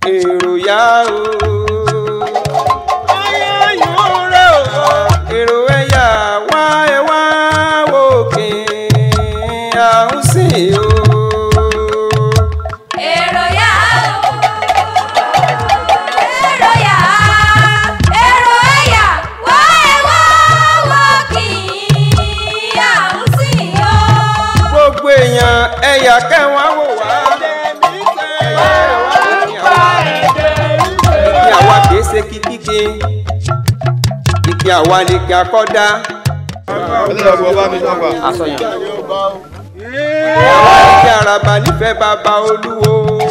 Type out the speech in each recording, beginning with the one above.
èrò yá o. ayọ̀ rẹ̀ o. èrò ẹ̀yà wá ẹ wá wòkè àwọn sì o. èrò yá o. èrò yá. èrò ẹ̀yà wá ẹ wá wò kí à ń sìn o. gbogbo èèyàn ẹ̀yà kẹwàá wò wá. ìpín àwa kìí ṣe kíkíke ìpín àwa lè gbà kọ́dá. àsọyàn. àwa ìpín àràbà nífẹ̀ẹ́ bàbá olúwo.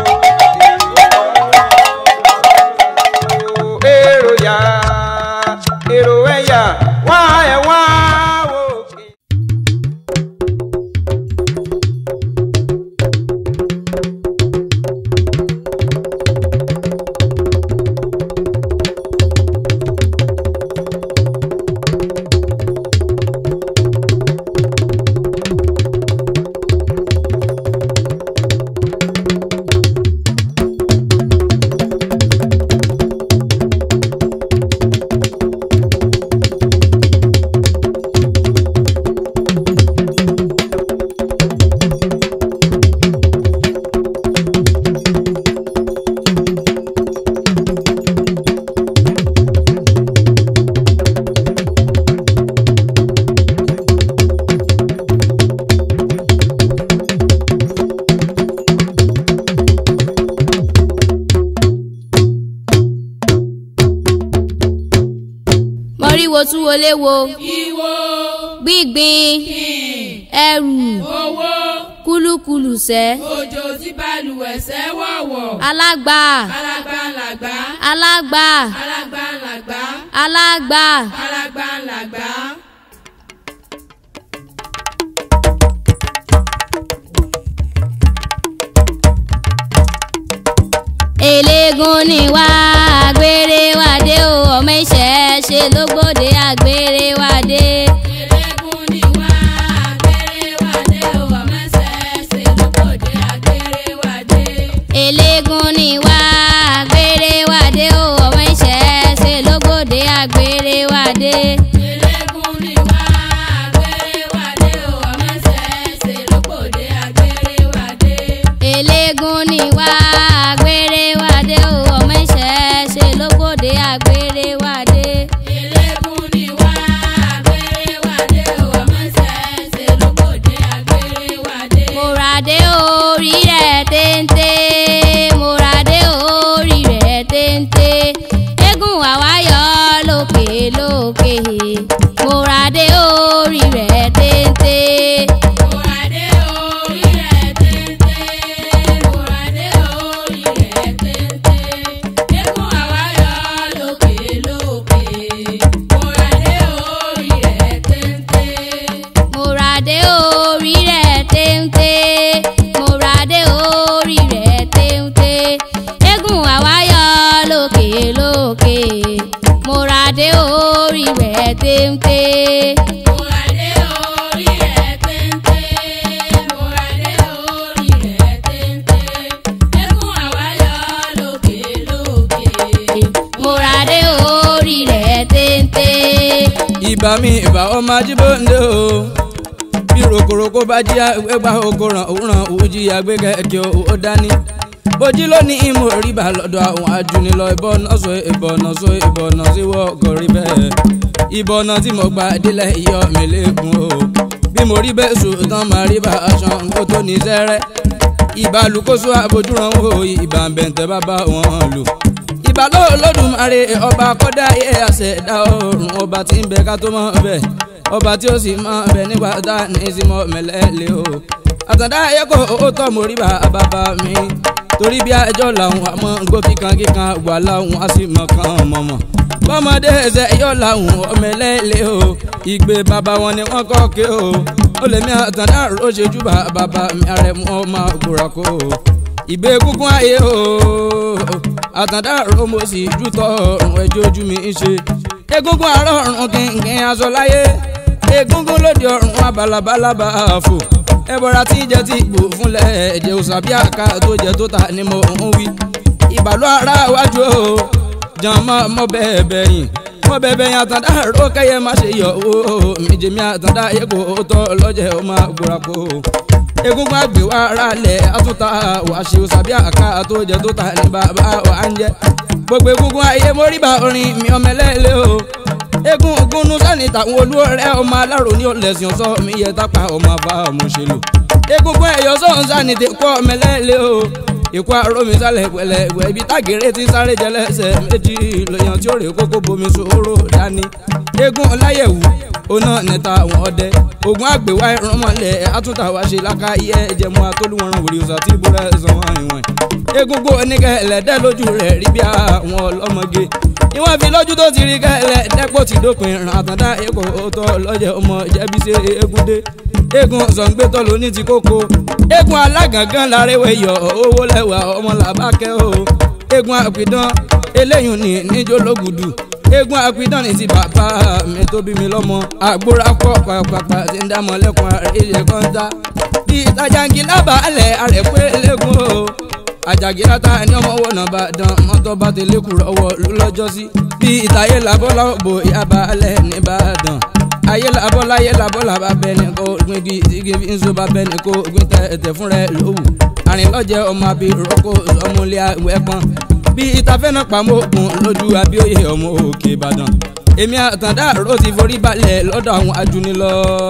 èrò yá èrò ẹ̀yà wá ẹ̀ wá wòkè. mọ̀ríwo tún wọlé wo Ìwò, gbígbin ẹrù owó, kúlúkúlù sẹ́ òjò tí balùwẹ̀ sẹ́ wọ̀wọ̀. alágbà Alágbá ńlágbá, alágbà alágbá ńlágbá, alágbà alágbá ńlágbá. eléégún ni wá àgbèrè wádé o ọmọ ìṣẹ́ ṣe ló gbòde àgbèrè wádé. Eléégún ni wá, àgbèrè wádé o, ọmọọṣẹ́ ṣe lókòdé àgbèrè wádé. eléégún ni wá àgbèrè wádé o ọmọ ìṣẹ́ ṣe ló gbòde àgbèrè wádé. Eléégún ni wá, àgbèrè wádé o, ọmọọṣẹ́ ṣe lókòdé àgbèrè wádé. eléégún ni wá àgbèrè wádé o ọmọ ìṣẹ́ ṣe ló gbòde àgbèrè wádé. Eléégún ni wá, àgbèrè wádé o, ọmọọṣẹ́ ṣe lókòdé àgbèrè wádé. Mòràdé orí rẹ̀ téńté Mòràdé orí rẹ̀ téńté eégún àwáyọ lókè lókè Mòràdé orí rẹ̀ téńté Mòràdé orí rẹ̀ téńté, mòràdé orí rẹ̀ téńté. Eégún àwáyọ̀ lókè lókè. Mòràdé orí rẹ̀ téńté. Mòràdé orí rẹ̀ téńté Mòràdé orí rẹ̀ téńté eégún àwáyọ lókè lókè Mòràdé orí rẹ̀ téńté. Mòràdé orí rẹ̀ téńté, mòràdé orí rẹ̀ téńté. Eégún àwáyọ̀ lókè lókè. Mòràdé orí rẹ̀ téńté. ìbá mi ìbá ọmọ ajíbọ̀ǹde o bí rokoroko bá jí ẹgbà oko ràn ó ràn ó jí agbẹ́kẹ̀kẹ́ ó dání bójú lónìí mo rí bá lọ́dọ̀ àwọn ajúnilọ ìbọnà sọ ìbọnà sọ ìbọnà sí wọ́ọ̀kọ̀ rí bẹ́ẹ̀ ìbọnà tí mo gbà délẹ̀ iyọ̀ mi lẹ́kùn o bí mo rí bẹ́ẹ̀ sùn tán máa rí bá aṣọ kó tó ní sẹ́rẹ́ ìbálùkóso àbójúran wo ìbá bẹ̀ǹtẹ̀ bàbá wọn lò ìbálò olódùmarè ọba kọ́dá ayé àṣẹ̀dá ọ̀run ọba tí ń bẹ ká tó mọ̀ bẹ́ẹ̀ ọba tí ó sì mọ̀ bẹ́ẹ̀ nígbà tá a ní í sí mọ́ mẹ́lẹ́lẹ́ o àtàndá ayé kò ó tọ́ mo rí bá bàbá mi torí bí ẹjọ́ làwọn àmọ́ gbó kíkan kíkan wà láwọn á sì mọ̀ kàn mọ̀mọ́ bọ́mọdé ẹsẹ̀ yọ̀ làwọn ọmọ ẹlẹ́lẹ́ o ìgbé bàbá wọn ni wọ́n kọ́ ké o ó lè mí àtàndá ó ṣe jù bá bàbá mi àrẹ̀mú ọmọ òkúra kó o ìgbé kúkún ayé o àtàndá ọ̀rọ̀ mo sì jù tọ́ ọ̀rùn ẹjọ́ ojú mi ń ṣe egungun àárọ̀ ọ̀run kìnkìn aṣọ láyé egungun lóde ọ̀run abalabalaba àfò ẹbọra tí jẹ ti gbò fúnlẹ̀ ẹ̀jẹ̀ òsàbí àká tó jẹ tó ta ni mo ń wí ìbàlú ara wájú o jàmọ́ mọ́ bẹ́ẹ̀ bẹ́yìn mọ́ bẹ́ẹ̀ bẹ́yìn àtàndá ró kẹ́yẹ má ṣe yọ o méjèmí àtàndá yẹ kó tọ́ lọ́jẹ̀ ó máa gbóra kó egungun àgbè wa ara lẹ̀ àtúntà wà ṣe o sàbí àká tó jẹ tó ta ní bàbá wa ń jẹ gbogbo egungun ayé móríbà orin mi ọmọ ẹlẹ́lẹ́ o egun ogunu sani tàwọn olúọrẹ ọmọ alárò ní ọlẹsìn ọsọ mi yẹ tápá ọmọ bá ọmọ ṣe lò egungun ẹyọ sọhún sani ti kọ ọmọ ẹlẹ́lẹ́ o ikú arómi sálẹ̀ pẹ̀lẹ́pẹ̀ ibi tágèrè ti sáré jẹlẹ́sẹ̀ méjì lèèyàn tí ó rè kókó bomi sòrò dání egun ọláyẹ̀wù oná níta àwọn ọdẹ ogun àgbèwá ìrànmọ́lẹ̀ àtúntà wá ṣe láká iye ìjẹmú atólúwọ̀ràn wòlíì ọ̀sà tí ìbúra ẹ̀sán wọn ìwọ̀n egungun oníkẹ́ ẹlẹ́dẹ́ lójú rẹ̀ rí bí àwọn ọlọ́mọge ìwọ̀n fi lójú tó ti rí kẹ́lẹ́ dẹ́pọ̀ ti dópin ràn àtàndá èkó tó lọ́jẹ̀ ọmọ jẹ́bi ṣe egun dé egun zọ̀ǹgbẹ́tọ̀ ló ní ti kókó egun alágàngán lárẹ́wẹ̀ yọ owó lẹ́wà ọmọ làbákẹ́ o egun àpìdán eléyìí ní níjó lógùdù egun àpìdán ní ti bàbá mi tó bí mi lọ́mọ àgbóra kọ́ pàpàpà tí ń dámọ̀ lẹ́kùn àríyẹ kọ́ńtà bí ìtajà-ngi lábàálẹ̀ àrẹ̀pẹ́ lẹ́gùn o àjàgìrá ta ẹni ọmọ wọ̀ náà bá dán mọ́tò bá tẹ̀lé kúrọ̀ ọwọ́ lọ́jọ́ sí bí ìtàyé làbọ́lá bò yaba alẹ́ nìbàdàn ayé làbọ́ láyé làbọ́ làbá bẹ́ni kó gbin bí igi fi ń so bá bẹ́ni kó gbin tẹ ẹ̀tẹ̀ fún rẹ lówù àrìnlọ́jẹ ọmọ àbí rọ́kò ọmọlé àwẹ̀pọ̀n bí ìtafẹ́ náà pamọ́ òkun lójú abíóyè ọmọ òkè ìbàdàn èmi àtàndá àrò ti forí balẹ̀ lọ́dọ̀ àwọn ajúnilọ́.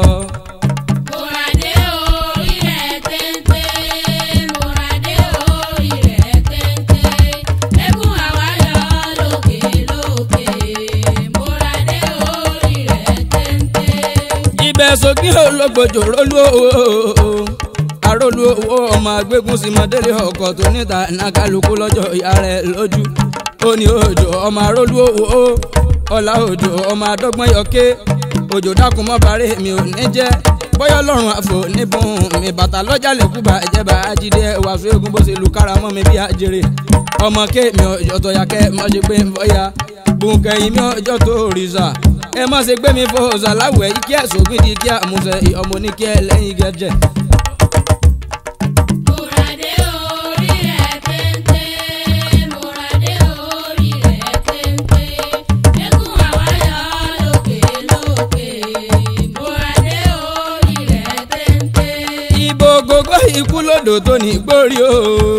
Mòràdé orí rẹ̀ téńté, mòràdé orí rẹ̀ téńté, eégún àwáyọ̀ lókè lókè, mòràdé orí rẹ̀ téńté. ibẹ̀ sókè ológbòjò rólú owó arólú owó ọmọ agbégún sí mọ́délé ọkọ̀ tó níta nàkàlùkù lọ́jọ́ ìyá rẹ̀ lójú ó ní òjò ọmọ arólú owó ọ̀là òjò ọmọ adọ́gbọ́n yọké òjò dákun mọ́ bàárẹ̀ mi ò ní jẹ́ bọ́yọ̀ lọ́rùn àfò níbùn mi bàtà lọ́jà lẹ́kùbà ìjẹba ajídé wàásù eégún bó ṣe lu kára mọ́ mi bí ajere ọmọ kéèmí ọjọ́ tó yà kẹ́ mọ́ ṣe pé ń bọ́yà gbùnkẹ́yìn mi ọjọ́ tó rìṣà ẹ má ṣe gbé mi fò ṣàláwẹ̀ kí ẹ̀ sókè di kí àmúṣe ọmọ ní kí ẹ lẹ́yìn gẹ́jẹ́. Mòràdé orí rẹ̀ téńté, mòràdé orí rẹ̀ téńté, eégún àwáyọ̀ lókè lókè, mòràdé orí rẹ̀ téńté. ibo gógó ikú lódò tó ní gbórí o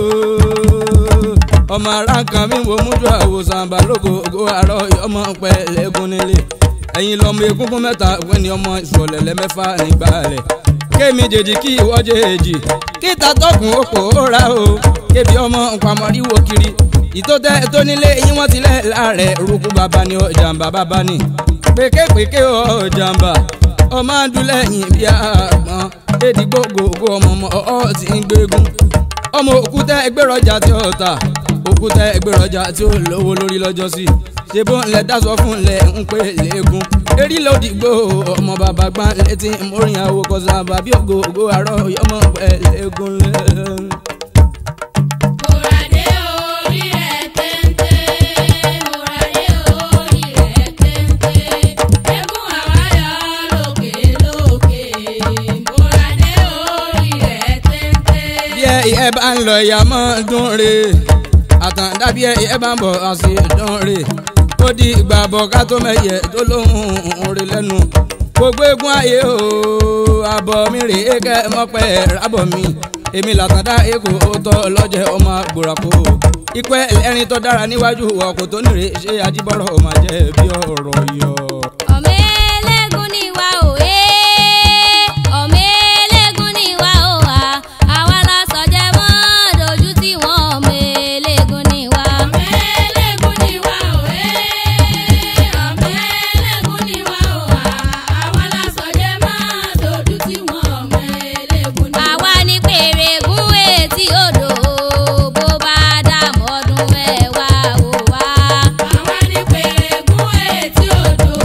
ọmọ ara kan mi wo mújú àwòsàn balógo ògo àárọ̀ ọmọ pẹ̀lẹ́gùn nílé ẹ̀yin lọ́mọ egungun mẹ́ta wọ́n ní ọmọ ìṣọ̀lẹ̀lẹ̀ mẹ́fà nígbà rẹ̀ kémi jèjì kí ìwọ́ jèjì kíta tọkùn òpó ra o kébi ọmọ nkwamọ́ríwó kiri ìtótẹ́ tó nílé yín wọ́n tilẹ̀ láàrẹ̀ rúkú bàbá ni ó jàǹbá bàbá ni péképéké ó jàǹbá ọmọ adúlẹ̀yìn bí àgbọn èdè gbogbogbò ọmọ ọmọ ọ̀ ti ń gbégun ọmọ òkúta ẹgbẹ́rọ̀jà tí ó ta òkúta ẹgbẹ́rọ̀jà tí ó lówó lórí lọ́jọ́ sí ṣebó ńlẹ̀ dáṣọ fún ńlẹ̀ ń pè léegun erí lòdìgbò ọmọ bàbá gbá létí mórin àwò kọsà bàbí ògo ògo àárọ̀ yọmọ pẹ̀ léegun lẹ́. Mòràdé orí rẹ̀ téńté, mòràdé orí rẹ̀ téńté, eégún àwáyọ̀ lókè lókè, mòràdé orí rẹ̀ téńté. bí ẹ ìyẹn bá ń lọ ìyá mọ́ dún re àtàndá bí ẹ ìyẹn bá ń bọ̀ àṣì dún re ó di ìgbà bọ̀ ká tó mẹ́yẹ tó lóhùn re lẹ́nu gbogbo egun ayé o àbọ̀ mi rè é kẹ́ mọ́pẹ́ rábọ̀ mi èmi làtàndá èkó tọ́ lọ́jẹ́ ọmọ gbòràkó ìpẹ́ ẹ̀rín tó dára níwájú ọkọ̀ tó nìrè ṣé ajíbọ̀rọ̀ ọmọ jẹ́ bí ọ̀rọ̀ yọ. ọmọ eléégún ni wá o ee ọmọ eléégún ni wá o wa àwa la sọjẹ mọ dojú tí wọn ọmọ eléégún ni wá. Ọmọ ẹlẹ́gùn ni wá o, ẹ́, ọmọ ẹlẹ́gún ni wá o, àwa la sọ̀jẹ́ máa dojú tí wọ́n ọmọ ẹlẹ́gùn ni wá. àwa ní pèrègún etí odò bó bá dààmú ọdún mẹ́wàá o wá. Àwa ní pèrègún etí odò,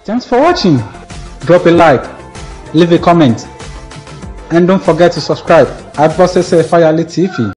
Thanks for watching. Drop a like, leave a comment, and don't forget to subscribe at Bosese Fayale TV.